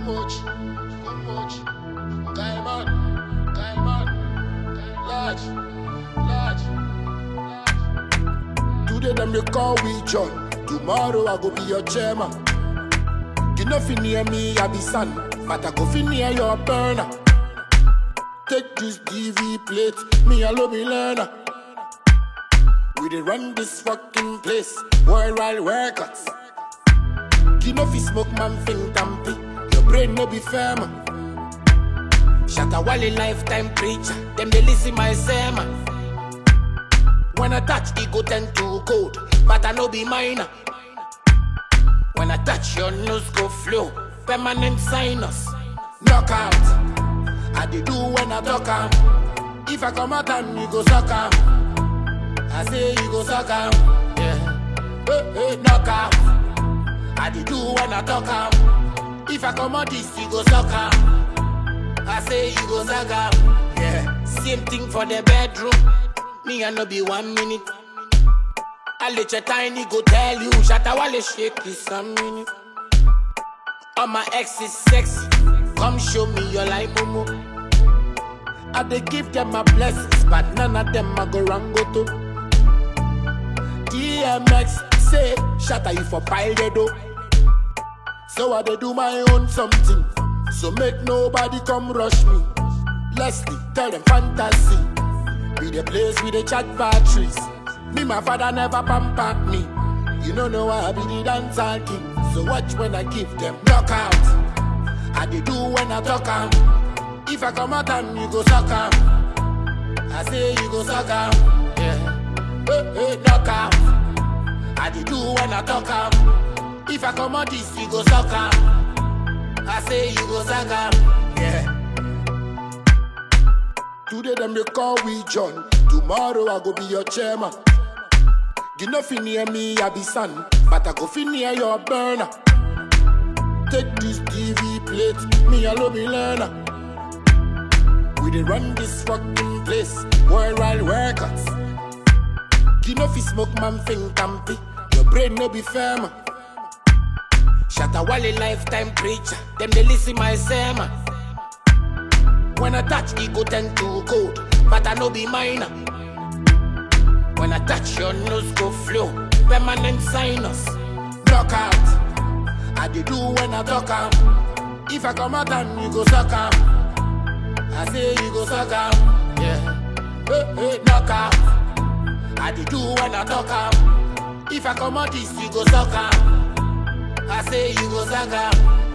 much, too much. Diamond, diamond, large, large, large. Today them they call we John. Tomorrow I go be your chairman. You know fi near me I be son, but I go fi near your burner. Take this DV plate, me alone be learner. We dey run this fucking place, worldwide workouts. You know fi smoke man think tampy, your brain no be firm. Shatta Wale lifetime preacher, them they listen my sermon. When I touch, it go tend to cold, but I no be minor. When I touch, your nose go flow, permanent sinus. Knockout, I dey do when I talk am. If I come out and you go suck am, I say you go suck am. Yeah, hey, hey, knockout. I dey do when I talk am. If I come out this, you go suck am. I say you go suck am. Yeah, same thing for the bedroom. Me I no be one minute. I let your tiny go tell you, Shatta Wale shake this a minute. All my ex is sexy. Come show me your life, Momo. I dey give them my blessings, but none of them I go wrong go to. DMX say, Shatta you for pile the dough. So I dey do my own something. So make nobody come rush me. Leslie, tell them fantasy. Be the place with the chat batteries. Me, my father never pamper me. You don't know why I be the dancer king. So watch when I give them knockout. I dey do when I talk am. If I come out and you go suck am. I say you go suck am. Yeah. Hey, hey, knockout. I dey do when I talk am. If I come out this, you go suck am. I say you go suck am. Yeah. Today them they call we John. Tomorrow I go be your chairman. You know fi near me I be son, but I go fi near your burner. Take this DV plate, me alone be learner. We dey run this fucking place, worldwide workouts. You know fi smoke man think tampy, your brain no be firm. Shatta Wale lifetime preacher, them they listen my sermon. When I touch, it go tend to cold, but I no be minor. When I touch, your nose go flow, permanent sinus. Knockout, I dey do when I talk am. If I come out and you go suck am, I say you go suck am. Yeah, hey, hey, knockout, I dey do when I talk am. If I come out this, you go suck am. I say you go suck am.